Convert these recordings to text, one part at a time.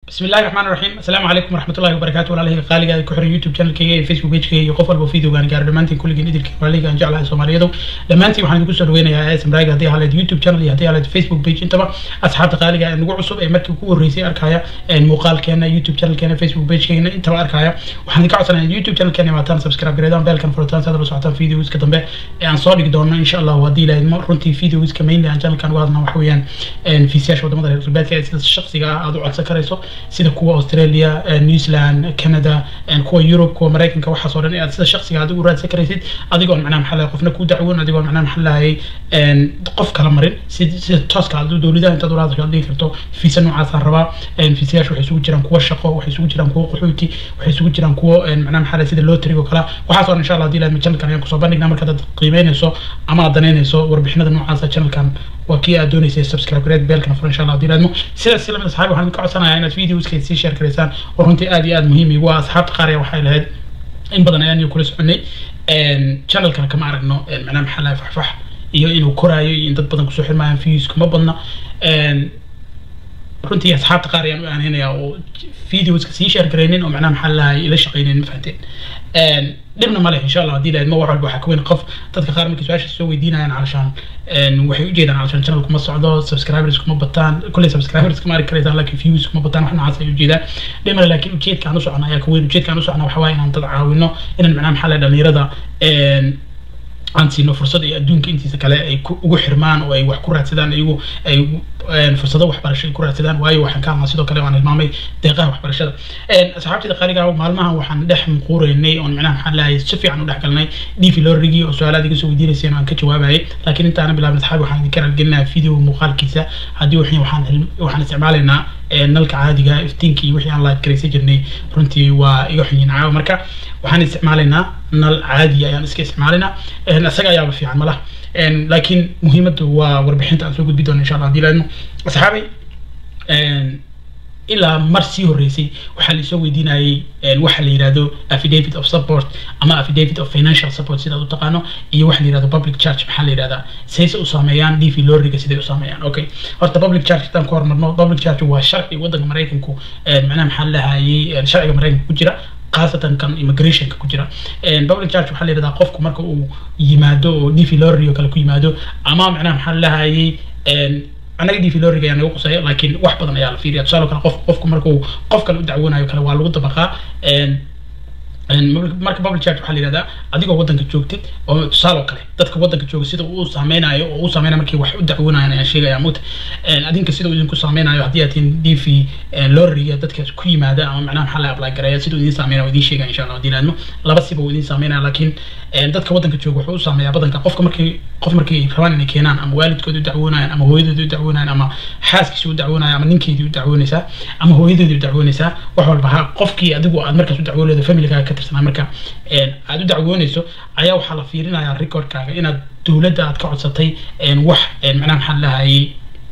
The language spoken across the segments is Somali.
بسم الله الرحمن الرحيم السلام عليكم ورحمة الله وبركاته ولا qaaliga ku xiran youtube channelkayga iyo facebook pagekayga iyo qof walba videogaan gaaro dhammaantiin kulligiin idilkii walaaliga aan jeclahay soomaaliyadu dhammaantiin waxaan idinku soo dhaweynayaa smrag haddii haleed youtube channel iyo haddii haleed facebook page intaba asxaabta qaaliga ee nagu cusub ee markii ugu horreysay arkaya muuqaalkeena youtube channelkeena facebook pagekeena intaba arkaya waxaan idinka codsanaya youtube channelkeena maataan subscribe gareedaan beelkan furitaan saad la socotaan videoska dambe ee aan soo dhigi doono insha allahu haddii ilaahidmo runtii videoska mainly aan channelkan uga hadlna waxa weeyaan fiisayaasha wadamada reer galbeedka ee sida shaksiga ah aad u codsan karayso sida kuwa australia new zealand canada kuwa europe kuwa maraykanka waxaas oo dhan aad sida shaksiga aad ugu raadsan karaysid adigoon macnaha maxaa lahay qofna ku dacwoon adigoon macnaha maxaa lahay qof kala marin sida tooska aad dowladaha intaad uraadasho aad dhigi karto fiisa noocaasaan rabaa fiisayaasha waxay isugu jiraan kuwa shaqo waxay isugu jiraan kuwa qaxooti waxay isugu jiraan kuwa macnaha maxaa lahay sida lottery oo kala waxaas oo dhan insha allah hadii ilahay channelkan ayaan kusoo bandhignaa markaad aad qiimeynayso ama aad danaynayso warbixinada noocaasa channelkan waa kii aad doonaysay subscribe gareed beelkana furo insha allah hadii ilaahidmo sidaas si lamid asxaabi waxaan idinka codsanayaa inaad videoska sii share garaysaan oo runtii aad iyo aad muhiim igu ah asxaabta qaar ayaa waxay lahayd in badan ayaan kula soconay channelkana kama aragno macnaha maxaa lahay faxfax iyo inuu koraayo iyo in dad badan kusoo xirmayaan views kuma badna runtii asxaabta qaar ayaan u aaneynayaa oo videoska sii share garaynin oo macnaha maxaa lahay ila shaqaynin ma fahanteen dhibna ma leh insha allah haddii lahayd ma wax walba waxaa ka weyn qof dadka qaar markay su-aasha soo weydiinayaan calashaan waxay ujeedaan calashaan channel kuma socdo subscribers kuma bataan kulley subscribers kuma arki karaysaan laakiin views kuma bataan wax noocaas ay ujeedaan dhibna laakiin ujeedka aan u socona ayaa ka weyn ujeedka aan u socona waxa waaye inaan dad caawino inaan macnaha maxaa lahay dhalinyarada aan siino fursad ay adduunka intiisa kale ay ugu xirmaan oo ay wax ku raadsadaan iyagu ay fursado waxbarasho ay ku raadsadaan waayo waxaan ka hadlaa sidoo kale waan hilmaamay deeqaha waxbarashada asxaabtida qaaliga maalmahan waxaan dhex muquureynay oon macnaha maxaa lahay si fiican u dhex galnay dhiifi lorigii oo su-aalaad iga soo weydiinayseen aan ka jawaabayay laakiin intaana bilaabin asxaabi waxaan idinka raalgelinayaa video muuqaalkiisa haddii wixii waxaan waxaan isticmaalaynaa nalka caadiga iftiinka iyo wixii aan live garaysan jirnay runtii waa iga xunyin caawa marka waxaan isticmaalaynaa nal caadi ayaan iska isticmaalaynaa isaga ayaaba fiican malaha laakiin muhiimaddu waa warbixinta aan soo gudbi doono insha allah hadii laadmo asxaabay ilaa mar sii horreysay waxaa laisoo weydiinayay waxa la yidhahdo affidavit of support ama affidavit of financial support sidaad u taqaano iyo waxa la yidhahdo public charge maxaa la yidhahdaa sayse u saameeyaan dv loriga siday u saameeyaan okay horta public charge haddaan ku hormarno public charge waa sharci waddanka maraykanku macnaha maxaa la lahayay sharciga maraykanka ku jira khaasatan kan immigrationka ku jira public charge waxaa la yidhahdaa qofku marka uu yimaado oo dv lorry oo kale ku yimaado ama macnaha maxaa la lahayay anaga dv loriga ayaa naga qusaya laakiin wax badan ayaa la fiiriya tusaale kale qof qofku markuu qof kale u dacwoonayo kale waa lagu dabaqaa marka public charge waxaa la yihahdaa adigoo waddanka joogtid oo tusaale oo kale dadka waddanka jooga sida uu saameynayo oo uu saameynayo markii wax u dacwoonayan ayaan sheegaya muta adinka sida uu idinku saameynayo haddii aad tihin d v loriga dadka ku yimaada ama macnaha maxaa la apply gareeya sida uu idin saameynayo waa idin sheegaya insha allah haddii laadmo laba siba uu idin saameynaya laakiin dadka waddanka jooga wuxuu u saameeyaa badanka qofka markii qof markii rabaan inay keenaan ama waalidkood u dacwoonayaan ama hooyadood u dacwoonayaan ama xaaskiisa u dacwoonaya ama ninkeedii u dacwoonaysaa ama hooyadoodii u dacwoonaysaa wax walba ha qofkii adigu aad markaas u dacwoonaydo familigaaga ka tirsanaa marka aad u dacwoonayso ayaa waxaa la fiirinayaa recordkaaga inaad dowladda aad ka codsatay wax macnaha maxaa lahayay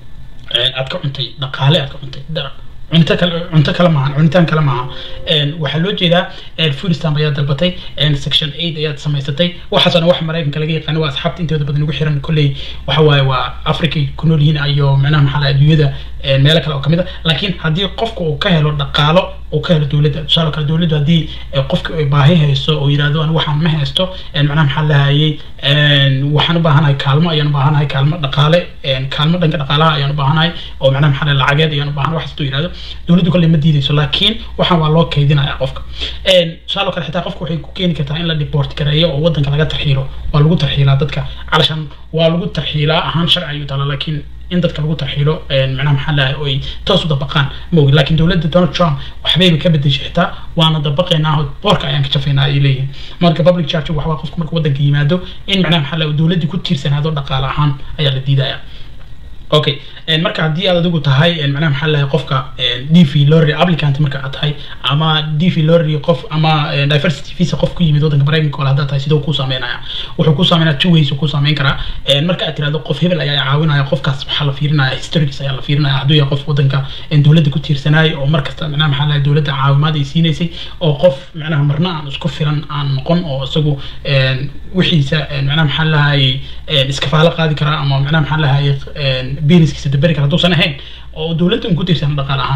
aad ka cuntay dhaqaale aad ka cuntay cunto kale cunto kale maaha cunitaan kale maaha waxaa loo jeedaa food stamp ayaad dalbatay section eight ayaad samaysatay waxaasoo dhan wax maraykanka laga yaqaano waa asxaabta intooda badan ugu xiran kolley waxa waaye waa africa ku nool yihiin iyo macnaha maxaa laha adduunyada meelo kale oo kamid a laakiin haddii qofku uu ka helo dhaqaalo uu ka helo dowladda tusaale kale dowladdu haddii qofki ay baahi haysto oo yidhahdo an waxaan ma haysto macnaha maxaa lahayay waxaan u baahanahay kaalmo ayaan u baahanahay kaalmo dhaqaale kaalmo dhanka dhaqaalaha ayaan u baahanahay oo macnaha maxaa lahay lacageed ayaan u baahanahay waxaas hadduu yidhahdo dowladdu kolley ma diidayso laakiin waxaan waa loo kaydinaya qofka tusaale kale xitaa qofka waxay ku keeni kartaa in la deport gareeyo oo waddanka laga tarxiilo waa lagu tarxiilaa dadka calashan waa lagu tarxiilaa ahaan sharci ayuu taala laakiin in dadka lagu tarxiilo macnaha maxaa lahay oo ay toos u dabaqaan ma ogi laakiin dowladda donald trump waxbayba ka bedeshay xitaa waana dabaqaynaa boorka ayaan ka jafaynaa ay leeyihin marka public charge waxa waa qofku marka waddanka yimaado in macnaha maxaa lahay dowladdii ku tiirsanaado dhaqaale ahaan ayaa la diidaya okay marka haddii aad adigu tahay macnaha maxaa lahay qofka d v lorry applicant marka aad tahay ama d v lorry qof ama diversity visa qof ku yimid waddanka maraykanka ole haddaad tahay sidoo kuu saameynaya wuxuu kuu saameynaya two ways kuu saameyn karaa marka aad tirahdo qof hebel ayaa caawinaya qofkaas waxaa la fiirinaya historics ayaa la fiirinaya hadduu yahay qof waddanka dowladda ku tiirsanaayo oo markasta macnaha maxaa lahay dowladda caawimaad ay siinaysay oo qof macnaha marna aan isku filan aan noqon oo isagu wixiisa macnaha maxaa lahay iskafaalo qaadi karaa ama macnaha maxaa lahay businesskiisa daberi kara hadduusan ahayn oo dowladda un ku tiirsan dhaqaale ahaan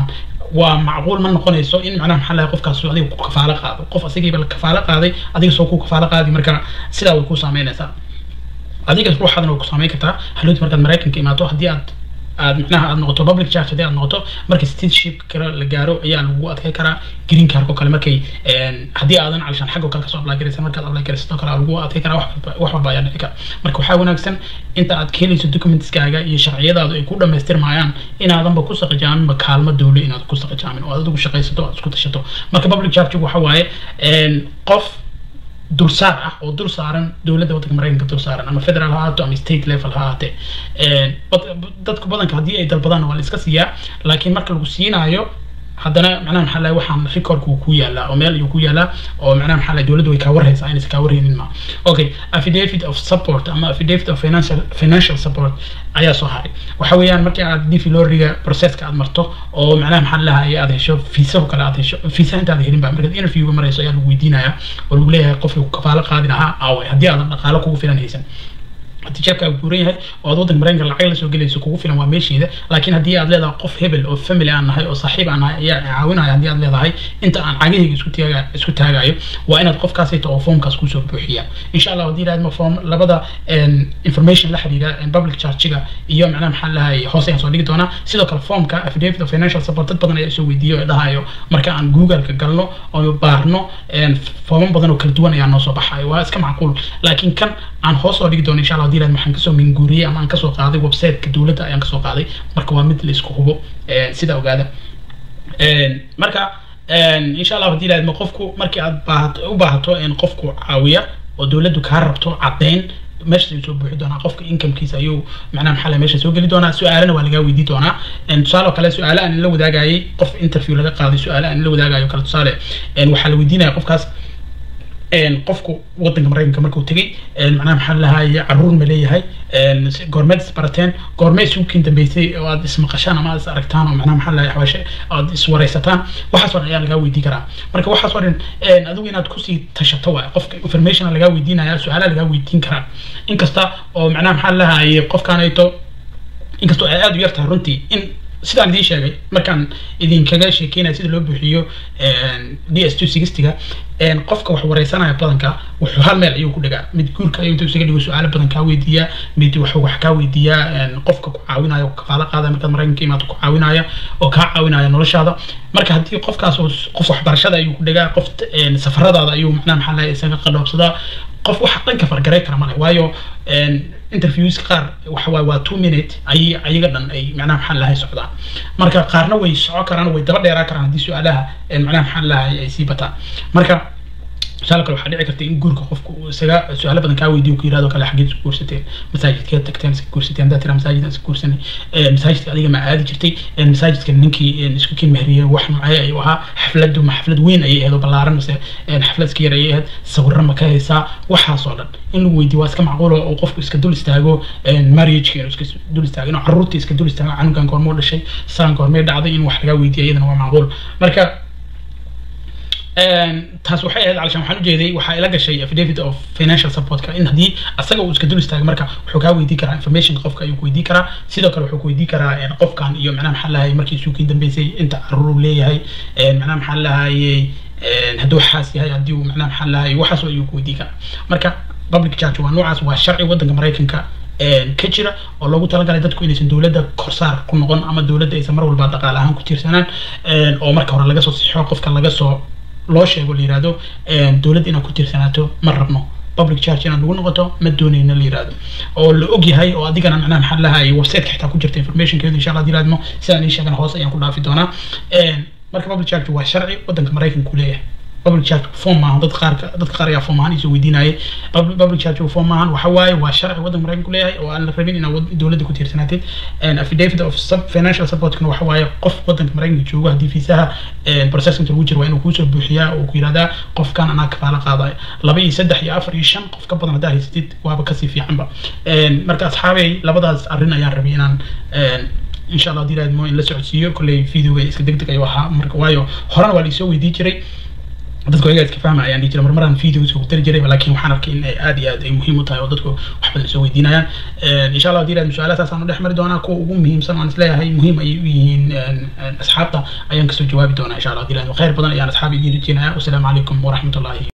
waa macquul ma noqonayso in macnaha maxaa lahay qofkaas adiga ku kafaalo qaado qof asigiiba la kafaalo qaaday adiga soo ku kafaalo qaadi marka sidaa way ku saameynaysaa adiga ruuxaadna way ku saameyn kartaa halowti markaad maraykanka imaato haddii aad aad macnaha aad noqoto public charge haddii aad noqoto marka citizenship kale la gaaro ayaa lagu adkay karaa green card oo kale markay haddii aadan calishaan xagga kale kasoo apply garaysa markaad apply garaysato kale lagu adkay karaa wax walba ayaa dhici kara marka waxaa wanaagsan inta aad ka helayso documentskaaga iyo sharciyadaadu ay ku dhamaystirmayaan inaadanba ku saqajaaminba kaalmo dowle inaad ku saqajaamin oo aad adigu shaqaysato aad isku tashato marka public charge waxa waaye qof dulsaar ah oo dul saaran dowladda waddanka maraykanka dul saaran ama federal ha ahaato ama state level ha ahaatee dadku badanka haddii ay dalbadaan waa la iska siiyaa laakiin marka lagu siinaayo haddana macnaha maxaa lahay waxaan recordka uu ku yaalaa oo meel ayuu ku yaalaa oo macnaha maxaa lahay dowladda way kaa warhaysaa inaysan kaa warhaynin ma okay affidavit of support ama affidavit of financial financial support ayaa soo haray waxa weeyaan markii aad difi loriga processka aad marto oo macnaha maxaa lahay aad hesho fiisaho kale aad hesho fiisa intaad helin ba markaad interviewga marayso ayaa lagu weydiinayaa oo lagu leeyahay qofkii ku kafaalo qaadi lahaa aaway haddii aadan dhaqaalo kugu filan haysan haddii jeebkaaga buuran yahay oo aad waddanka maraykanka lacag la soo gelayso kugu filan waa meesheeda laakiin haddii aad leedahay qof hebel oo family aan nahay oo saaxiib aan nahay ayaa caawinaya haddii aad leedahay inta aan cagahayga isku taaga isku taagayo waa inaad qofkaasayto oo foomkaas kusoo buuxiya insha allah haddii ilaahadma foom labada information la xiriira public charge-ga iyo macnaha maxaa lahay hoose ayaan soo dhigi doonaa sidoo kale foomka affidavit of financial support dad badan ayaa isoo weydiiyo ee dhahayo marka aan google-ka galno oo baarno fooman badan oo kala duwan ayaa noo soo baxayo waa iska macquul laakiin kan aan hoos oo dhigi doono insha allah hadii ilaahad waxaan kasoo minguuriyey ama aan kasoo qaaday website-ka dowladda ayaan kasoo qaaday marka waa mid la isku hubo sida ogaada marka insha allah hadii ilaahad qofku markii aad baahato u baahato qofku caawiya oo dowladdu kaa rabto caddeyn meesha ayuu soo buuxi doonaa qofka incomekiisa ayuu macnaha maxaa meesha soo geli doonaa su-aalana waa lagaa weydii doonaa tusaale oo kale su-aale aan la wadaagayay qof interview laga qaaday su-aale aan la wadaagayo kale tusaale waxaa la weydiinaya qofkaas qofku wadanka maraykanka markuu tegey macnaha maxaa lahaye caruur ma leeyahay goormeed isbarateen goormee isuukiin dambeysay oo aad ismaqashaan ama aad is aragtaan oo macnaha maxaa lahaye xabaashe aad iswaraysataan waxaas oo dhan ayaa lagaa weydii karaa marka waxaas oo dhan adigu inaad kusii tashato waay qofka information lagaa weydiinaya su-aalaha lagaa weydiin karaa inkasta oo macnaha maxaa lahaye qofkaanayto inkastoo ay aada u yar tahay runtii in sidaan idiin sheegay markaan idinkaga sheekeynaya sida loo buuxiyo d s two sixtyga qofka wax wareysanaya badanka wuxuu hal meel ayuu ku dhigaa mid guurka ayuu inta isaga dhigo su-aalo badan kaa weydiiyaa mid wuxuu wax kaa weydiiyaa qofka ku caawinaya ku kafaalo qaadaya markaad maraykanka imaado ku caawinaya oo kaa caawinaya noloshaada marka haddii qofkaas qof waxbarashada ayuu ku dhigaa qof safaradaada ayuu macnaha maxaa lahay isaga qadhoobsadaa qof waxa dhanka fargaray kara male waayo interviews qaar waxa waay waa two minute ay ayaga dhan ay macnaha maxaa lahay socdaan marka qaarna way soco karaan way daba dheeraa karaan haddii su-aalaha macnaha maxaa lahay ay sii bataan marka tusaale kale waxaa dhici karta in guurka qofku uu isaga su-aalo badan kaa weydiyo ku yirahdo kale xageed isku guursateen masaajidkeed tagteen iska guursateen haddaad tiraa masaajid aan iska guursanay masaajidka adiga ma aadi jirtay masaajidka ninkii isku kin mehriyey wax macay ayuu ahaa xafladu ma xaflad weyn ayay ahayd oo ballaaran mase xaflad iska yar ayay ahayd sawirro ma ka haysaa waxaas oo dhan in lagu weydiyo waa iska macquul oo qofku iska dul istaago marriageka inuu iska dul istaago inuu carruurta iska dul istaago canugan goormoo dhashay saan goormee dhacday in wax lagaa weydiyo iyadana waa macquul marka taas waxay ahayd calashaan waxaan ujeeday waxaa ila gashay affidavit of financial supportka in haddii asaga uu iska dul istaago marka wuxuu kaa weydii karaa informationka qofka ayuu ku weydii karaa sidoo kale wuxuu ku weydii karaa qofkan iyo macnaha maxaa lahay markii suukiin dambeysay inta caruur uu leeyahay macnaha maxaa lahayey hadduu xaas yahay haddii uu macnaha maxaa lahayey waxaas ayuu ku weydii karaa marka public charge waa noocaas waa sharci waddanka maraykanka ka jira oo loogu talagalay dadku inaysan dowladda korsaar ku noqon ama dowladda aysan mar walba dhaqaale ahaan ku tiirsanaan oo marka hore laga soo sixo qofka laga soo loo sheego la yirahdo dowladda inaad ku tiirsanaato ma rabno public charge inaad nagu noqoto ma doonayno la yirahdo oo la og yahay oo adigana macnaha maxaa lahay websiteka xitaa ku jirta informationkeedu insha allah dilaadmo sidaan ii sheegana hoose ayaan ku dhaafi doonaa marka public charge waa sharci waddanka maraykanka ku leeyahay public charge form maahan dad qaar dadka qaar ayaa form ahaan isoo weydiinayay public charge form maahan waxa waaye waa sharci waddanka maraykanka ku leeyahay oo aan la rabin inaad dowladda ku tiirsanaatid affidavit of sub financial supportkana waxa waaye qof waddanka maraykanka joogo haddii fiisaha process inta lagu jiro waa inuu kuusoo buuxiyaa oo ku yirahdaa qofkan anaa kafaala qaadaya laba iyo saddex iyo afar iyo shan qof ka badan haddaa haysatid waaba kasii fiicanba marka asxaabay labadaas arrin ayaan rabay inaan insha allah haddii raadmo in la socodsiiyo kolley videoga iska deg deg ayuu ahaa marka waayo horena waa laisoo weydii jiray dadku ayaga iska fahma ayaan dhihi jiray marmaraan videos ku dari jiray laakiin waxaan arkay in ay aad iyo aad ay muhiim u tahay oo dadku wax badan soo weydiinayaan insha allah hadii ilaahdo su-aalahaas aan u dhex mari doonaa kuwa ugu muhiimsan waan isleeyahay muhiim ayay u yihiin asxaabta ayaan kasoo jawaabi doonaa insha allah hadii ilaahdo khayr badan ayaan asxaabi idiin rajeenaya wasalaamu calaykum waraxmatullahi